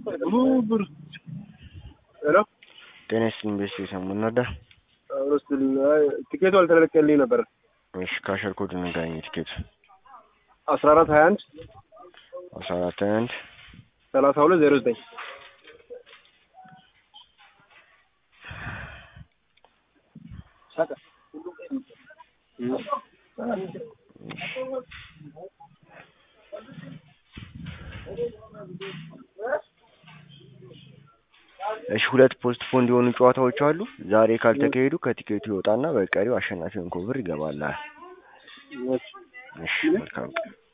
ብር ሄሎ ጤና ይስጥልኝ ቤተሰብ ሰሙን ነዳ ረስል ቲኬቱ አልተለቀልኝ ነበር። እሺ ካሸር ኮድ ንገረኝ ቲኬቱ አስራ አራት ሀያ አንድ አስራ አራት ሀያ አንድ ሰላሳ ሁለት ዜሮ ዘጠኝ እሺ ሁለት ፖስት ፖንድ የሆኑ ጨዋታዎች አሉ። ዛሬ ካልተካሄዱ ከቲኬቱ ይወጣና በቀሪው አሸናፊውን ኮብር ይገባላል። እሺ መልካም ቀን